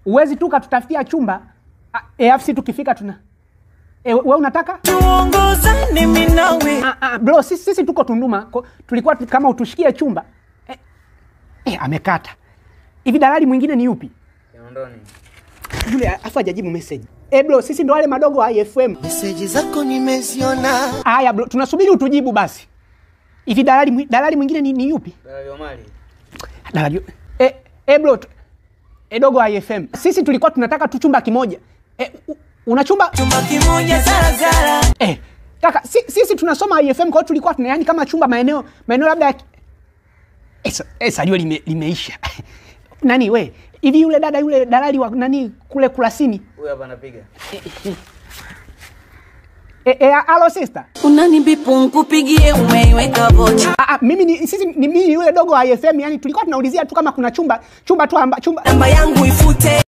uwezi tu katutafutia chumba Ah, eh, afu si tukifika tuna e, we unataka tuongozane mimi nawe ah, ah, bro sisi, sisi tuko Tunduma ko, tulikuwa tu- kama utushikie chumba eh, eh, amekata hivi. Dalali mwingine ni yupi? Kinondoni. Yule afu hajajibu message. Eh, bro sisi ndo wale madogo wa IFM. meseji zako nimeziona Haya bro, tunasubiri utujibu basi. Hivi dalali mwi- dalali mwingine ni, ni yupi? Dalali Omari. Dalali eh, eh bro tu- eh, dogo wa IFM. Sisi tulikuwa tunataka tu chumba kimoja. Eh, u- una chumba chumba kimoja zarazara eh, kaka si, sisi tunasoma IFM kwa hiyo tulikuwa tuna yani kama chumba maeneo maeneo labda ya ki- eh, sa- eh, salio lime, limeisha nani we hivi yule dada yule dalali wa nani kule Kurasini Huyu hapa anapiga. eh, eh, alo sister unanibipu nkupigie umeiweka vocha ah, ah, mimi ni sisi ni mimi yule dogo wa IFM yani tulikuwa tunaulizia tu kama kuna chumba chumba tu amba, chumba namba yangu ifute